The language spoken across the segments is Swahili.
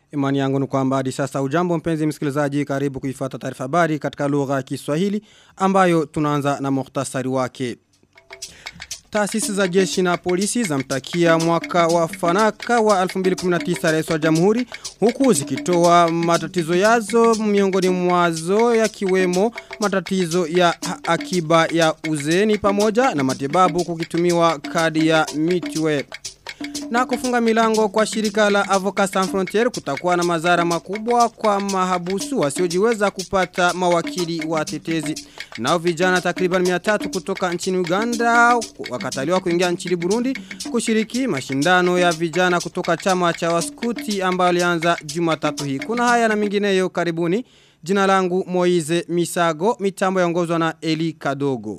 Imani yangu ni kwamba hadi sasa ujambo mpenzi msikilizaji karibu kuifuata taarifa habari katika lugha ya Kiswahili ambayo tunaanza na muhtasari wake. Taasisi za jeshi na polisi zamtakia mwaka wa fanaka wa 2019 rais wa jamhuri huku zikitoa matatizo yazo miongoni mwazo yakiwemo matatizo ya akiba ya uzeni pamoja na matibabu kukitumiwa kadi ya Mitwe. Na kufunga milango kwa shirika la Avocat Sans Frontier kutakuwa na madhara makubwa kwa mahabusu wasiojiweza kupata mawakili wa tetezi. Nao vijana takriban 300 kutoka nchini Uganda wakataliwa kuingia nchini Burundi kushiriki mashindano ya vijana kutoka chama cha waskuti ambayo alianza Jumatatu hii. Kuna haya na mingineyo karibuni. Jina langu Moize Misago, mitambo yaongozwa na Eli Kadogo.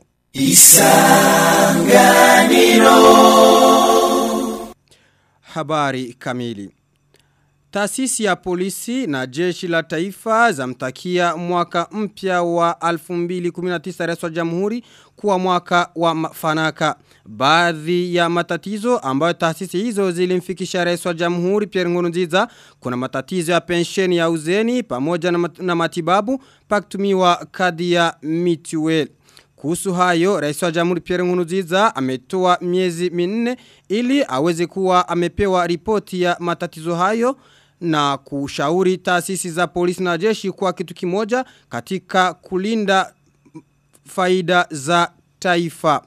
Isanganiro habari kamili. Taasisi ya polisi na jeshi la taifa zamtakia mwaka mpya wa 2019 rais wa jamhuri kuwa mwaka wa fanaka. Baadhi ya matatizo ambayo taasisi hizo zilimfikisha rais wa jamhuri Pierre Nkurunziza kuna matatizo ya pensheni ya uzeni pamoja na matibabu paktumiwa kadi ya mituel. Kuhusu hayo, rais wa jamhuri Pierre Nkurunziza ametoa miezi minne ili aweze kuwa amepewa ripoti ya matatizo hayo na kushauri taasisi za polisi na jeshi kwa kitu kimoja katika kulinda faida za taifa.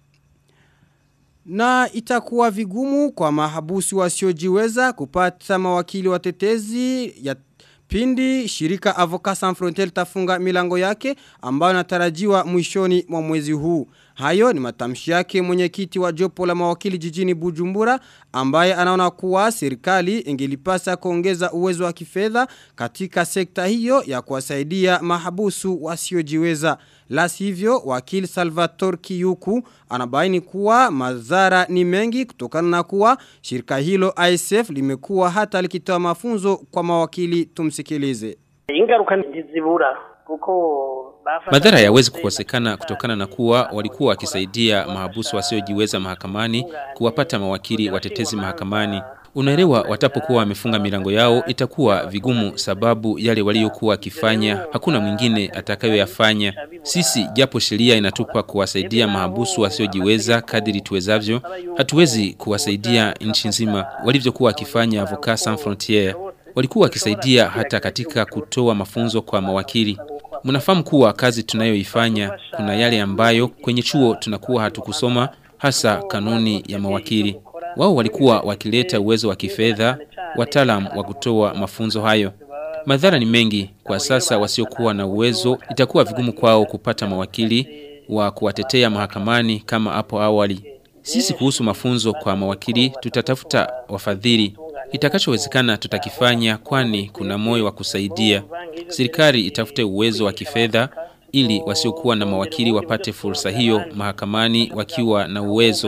Na itakuwa vigumu kwa mahabusi wasiojiweza kupata mawakili watetezi ya Pindi shirika Avocat Sans Frontier tafunga milango yake ambayo natarajiwa mwishoni mwa mwezi huu. Hayo ni matamshi yake mwenyekiti wa jopo la mawakili jijini Bujumbura ambaye anaona kuwa serikali ingelipasa kuongeza uwezo wa kifedha katika sekta hiyo ya kuwasaidia mahabusu wasiojiweza. La sivyo wakili Salvatore Kiyuku anabaini kuwa madhara ni mengi kutokana na kuwa shirika hilo ISF limekuwa hata likitoa mafunzo kwa mawakili tumsikilize. Ingaruka ntizibura kuko Madhara yawezi kukosekana kutokana na kuwa walikuwa wakisaidia mahabusu wasiojiweza mahakamani kuwapata mawakili watetezi mahakamani. Unaelewa watapokuwa wamefunga milango yao itakuwa vigumu sababu yale waliokuwa wakifanya hakuna mwingine atakayoyafanya. Sisi japo sheria inatupa kuwasaidia mahabusu wasiojiweza kadiri tuwezavyo, hatuwezi kuwasaidia nchi nzima walivyokuwa wakifanya Avocat Sans Frontiere. Walikuwa wakisaidia hata katika kutoa mafunzo kwa mawakili. Mnafahamu kuwa kazi tunayoifanya kuna yale ambayo kwenye chuo tunakuwa hatukusoma hasa kanuni ya mawakili. Wao walikuwa wakileta uwezo wa kifedha, wataalam wa kutoa mafunzo hayo. Madhara ni mengi kwa sasa wasiokuwa na uwezo itakuwa vigumu kwao kupata mawakili wa kuwatetea mahakamani kama hapo awali. Sisi kuhusu mafunzo kwa mawakili tutatafuta wafadhili. Itakachowezekana tutakifanya kwani kuna moyo wa kusaidia. Serikali itafute uwezo wa kifedha ili wasiokuwa na mawakili wapate fursa hiyo mahakamani wakiwa na uwezo.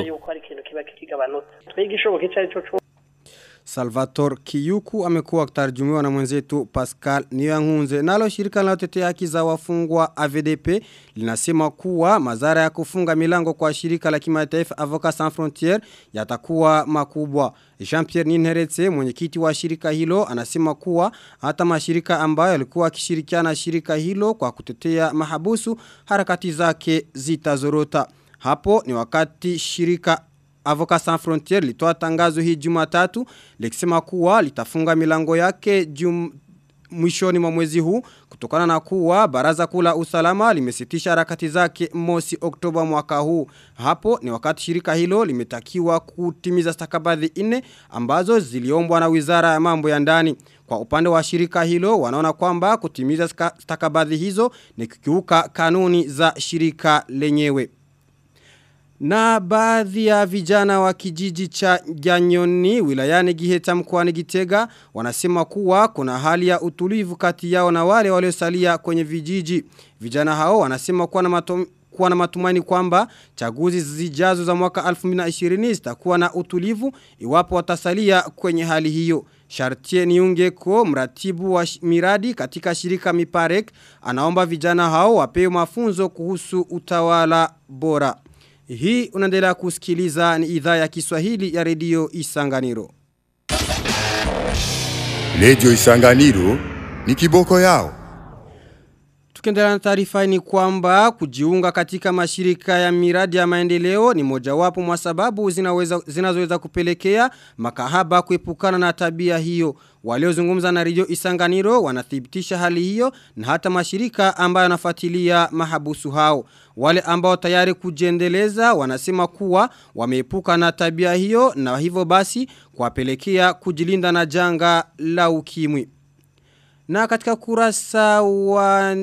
Salvatore Kiyuku amekuwa akitarjumiwa na mwenzetu Pascal Niyangunze. Nalo shirika linalotetea haki za wafungwa AVDP linasema kuwa madhara ya kufunga milango kwa shirika la kimataifa Avocat Sans Frontières yatakuwa makubwa. Jean-Pierre Ninheretse mwenyekiti wa shirika hilo anasema kuwa hata mashirika ambayo yalikuwa akishirikiana shirika hilo kwa kutetea mahabusu harakati zake zitazorota. Hapo ni wakati shirika Avocat Sans Frontier litoa tangazo hii Jumatatu likisema kuwa litafunga milango yake jum, mwishoni mwa mwezi huu kutokana na kuwa baraza kula usalama limesitisha harakati zake mosi Oktoba mwaka huu. Hapo ni wakati shirika hilo limetakiwa kutimiza stakabadhi nne ambazo ziliombwa na Wizara ya Mambo ya Ndani. Kwa upande wa shirika hilo wanaona kwamba kutimiza stakabadhi hizo ni kukiuka kanuni za shirika lenyewe. Na baadhi ya vijana wa kijiji cha Ganyoni wilayani Giheta mkoani Gitega wanasema kuwa kuna hali ya utulivu kati yao na wale waliosalia kwenye vijiji. Vijana hao wanasema kuwa na matum, kuwa na matumaini kwamba chaguzi zijazo za mwaka 2020 zitakuwa na utulivu iwapo watasalia kwenye hali hiyo. Shartie Niungeko mratibu wa miradi katika shirika Miparek anaomba vijana hao wapewe mafunzo kuhusu utawala bora. Hii unaendelea kusikiliza ni idhaa ya Kiswahili ya redio Isanganiro. Redio Isanganiro ni kiboko yao. Tukiendelea na taarifa ni kwamba kujiunga katika mashirika ya miradi ya maendeleo ni mojawapo mwa sababu zinaweza zinazoweza kupelekea makahaba kuepukana na tabia hiyo. Waliozungumza na Radio Isanganiro wanathibitisha hali hiyo na hata mashirika ambayo yanafuatilia mahabusu hao. Wale ambao tayari kujiendeleza wanasema kuwa wameepuka na tabia hiyo na hivyo basi kuwapelekea kujilinda na janga la ukimwi. Na katika kurasa wa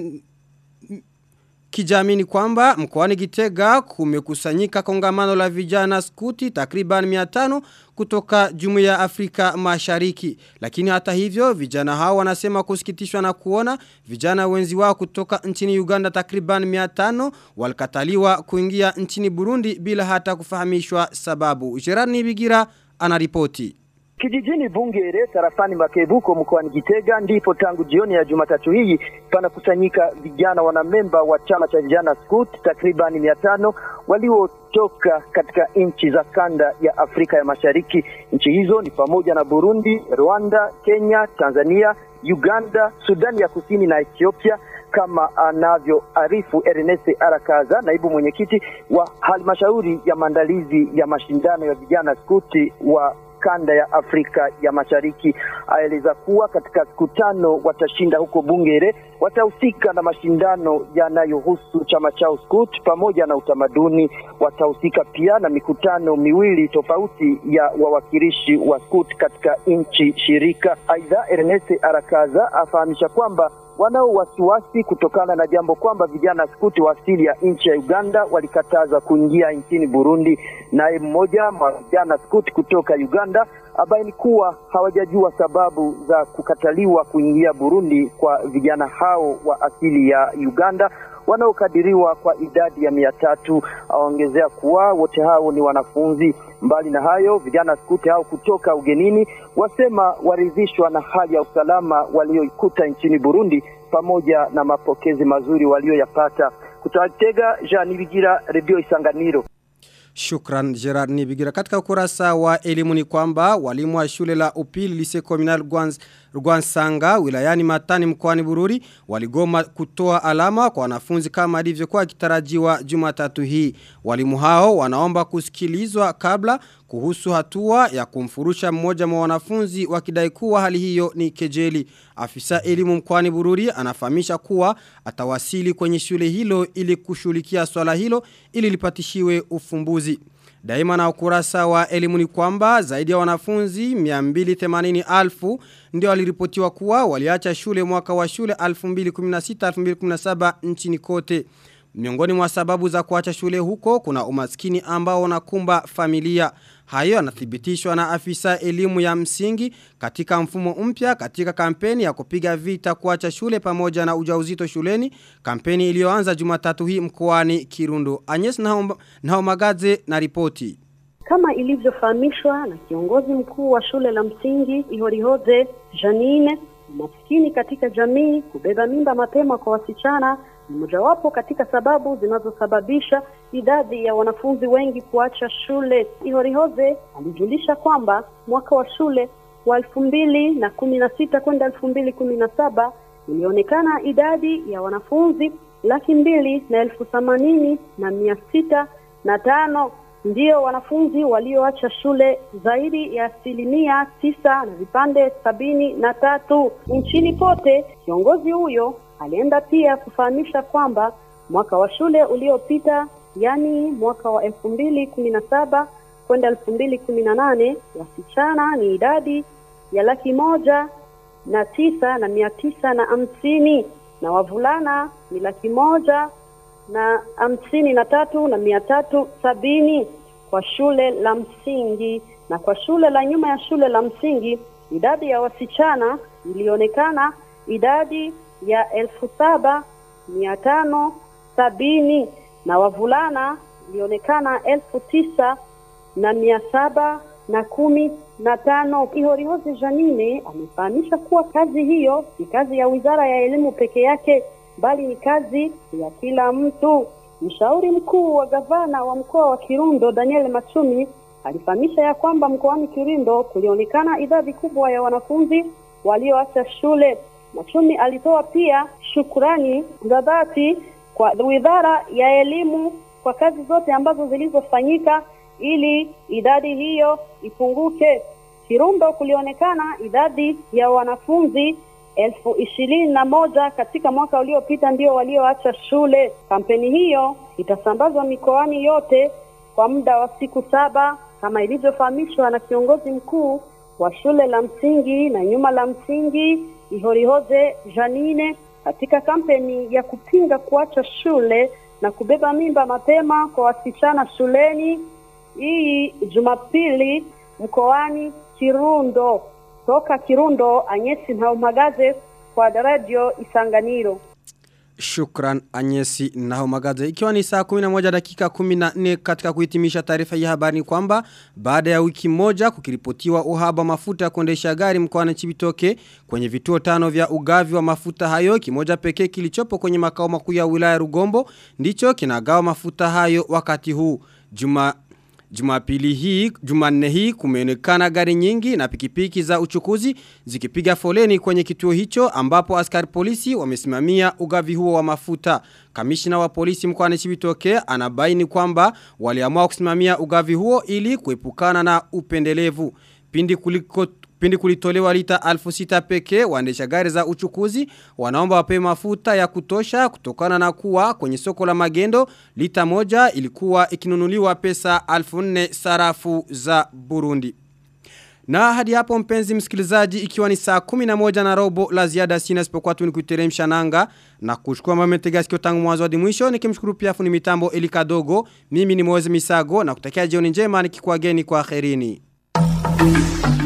kijamii ni kwamba mkoani Gitega kumekusanyika kongamano la vijana skuti takriban 500 kutoka Jumuiya ya Afrika Mashariki. Lakini hata hivyo vijana hao wanasema kusikitishwa na kuona vijana wenzi wao kutoka nchini Uganda takriban 500 walikataliwa kuingia nchini Burundi bila hata kufahamishwa sababu. Gerard Nibigira anaripoti. Kijijini Bungere tarafani Makebuko mkoani Gitega ndipo tangu jioni ya Jumatatu hii panakusanyika vijana wanamemba wa chama cha vijana Scout takribani mia tano waliotoka katika nchi za kanda ya Afrika ya Mashariki. Nchi hizo ni pamoja na Burundi, Rwanda, Kenya, Tanzania, Uganda, Sudani ya Kusini na Ethiopia kama anavyoarifu Ernest Arakaza, naibu mwenyekiti wa halmashauri ya maandalizi ya mashindano ya vijana skuti wa kanda ya Afrika ya Mashariki. Aeleza kuwa katika siku tano watashinda huko Bungere, watahusika na mashindano yanayohusu chama chao Scout pamoja na utamaduni. Watahusika pia na mikutano miwili tofauti ya wawakilishi wa Scout katika nchi shirika. Aidha, Ernest Arakaza afahamisha kwamba wanao wasiwasi kutokana na jambo kwamba vijana skuti wa asili ya nchi ya Uganda walikataza kuingia nchini Burundi. Naye mmoja wa vijana skuti kutoka Uganda abaini kuwa hawajajua sababu za kukataliwa kuingia Burundi kwa vijana hao wa asili ya Uganda wanaokadiriwa kwa idadi ya mia tatu. Aongezea kuwa wote hao ni wanafunzi. Mbali na hayo, vijana skuti hao kutoka ugenini wasema waridhishwa na hali ya usalama walioikuta nchini Burundi pamoja na mapokezi mazuri walioyapata. Kutatega Jean Nibigira, Radio Isanganiro. Shukran Gerard Nibigira. Katika ukurasa wa elimu ni kwamba walimu wa shule la upili lise communal Rwansanga wilayani Matani mkoani Bururi waligoma kutoa alama kwa wanafunzi kama ilivyokuwa kitarajiwa Jumatatu hii. Walimu hao wanaomba kusikilizwa kabla kuhusu hatua ya kumfurusha mmoja mwa wanafunzi wakidai kuwa hali hiyo ni kejeli. Afisa elimu mkoani Bururi anafahamisha kuwa atawasili kwenye shule hilo ili kushughulikia swala hilo ili lipatishiwe ufumbuzi. Daima na ukurasa wa elimu ni kwamba zaidi ya wanafunzi 280,000 ndio waliripotiwa kuwa waliacha shule mwaka wa shule 2016-2017 nchini kote. Miongoni mwa sababu za kuacha shule huko kuna umaskini ambao unakumba familia. Hayo yanathibitishwa na afisa elimu ya msingi katika mfumo mpya katika kampeni ya kupiga vita kuacha shule pamoja na ujauzito shuleni, kampeni iliyoanza Jumatatu hii mkoani Kirundo. Agnes Naomagaze na ripoti. Kama ilivyofahamishwa na kiongozi mkuu wa shule la msingi Ihorihoze Janine, umaskini katika jamii, kubeba mimba mapema kwa wasichana ni mojawapo katika sababu zinazosababisha idadi ya wanafunzi wengi kuacha shule. Ihorihoze alijulisha kwamba mwaka wa shule wa elfu mbili na kumi na sita kwenda elfu mbili kumi na saba ilionekana idadi ya wanafunzi laki mbili na elfu themanini na mia sita na tano ndio wanafunzi walioacha shule zaidi ya asilimia tisa na vipande sabini na tatu nchini pote. Kiongozi huyo alienda pia kufahamisha kwamba mwaka wa shule uliopita, yani mwaka wa elfu mbili kumi na saba kwenda elfu mbili kumi na nane wasichana ni idadi ya laki moja na tisa na mia tisa na hamsini na wavulana ni laki moja na hamsini na tatu na mia tatu sabini kwa shule la msingi na kwa shule la nyuma ya shule la msingi idadi ya wasichana ilionekana idadi ya elfu saba mia tano sabini na wavulana ilionekana elfu tisa na mia saba na kumi na tano. Ihorihoze Janine amefahamisha kuwa kazi hiyo si kazi ya wizara ya elimu peke yake, bali ni kazi ya kila mtu. Mshauri mkuu wa gavana wa mkoa wa Kirundo Daniel Machumi alifahamisha ya kwamba mkoani Kirundo kulionekana idadi kubwa ya wanafunzi walioacha shule. Machumi alitoa pia shukrani za dhati kwa Wizara ya Elimu kwa kazi zote ambazo zilizofanyika ili idadi hiyo ipunguke. Kirundo kulionekana idadi ya wanafunzi elfu ishirini na moja katika mwaka uliopita ndio walioacha shule. Kampeni hiyo itasambazwa mikoani yote kwa muda wa siku saba kama ilivyofahamishwa na kiongozi mkuu wa shule la msingi na nyuma la msingi Ihorihoze Janine katika kampeni ya kupinga kuacha shule na kubeba mimba mapema kwa wasichana shuleni hii Jumapili mkoani Kirundo. Toka Kirundo, Anyesi Ntaumagaze kwa Radio Isanganiro. Shukran Anyesi na magaze. Ikiwa ni saa 11 dakika 14 katika kuhitimisha taarifa ya habari ni kwamba baada ya wiki moja kukiripotiwa uhaba mafuta ya kuendesha gari mkoani Chibitoke kwenye vituo tano vya ugavi wa mafuta hayo kimoja pekee kilichopo kwenye makao makuu ya wilaya Rugombo ndicho kinagawa mafuta hayo wakati huu. Juma Jumapili hii, jumanne hii kumeonekana gari nyingi na pikipiki za uchukuzi zikipiga foleni kwenye kituo hicho ambapo askari polisi wamesimamia ugavi huo wa mafuta. Kamishina wa polisi mkoani Chibitoke anabaini kwamba waliamua kusimamia ugavi huo ili kuepukana na upendelevu. Pindi kuliko Pindi kulitolewa lita alfu sita peke waendesha gari za uchukuzi wanaomba wapewe mafuta ya kutosha kutokana na kuwa kwenye soko la magendo lita moja ilikuwa ikinunuliwa pesa alfu nne sarafu za Burundi. Na hadi hapo mpenzi msikilizaji ikiwa ni saa 11 na robo la ziada sina sipokuwa tu ni kuiteremsha nanga na kuchukua mametega sikio tangu mwanzo hadi mwisho nikimshukuru pia fundi mitambo Elika Dogo mimi ni Moze Misago na kutakia jioni njema nikikuageni kwa kherini.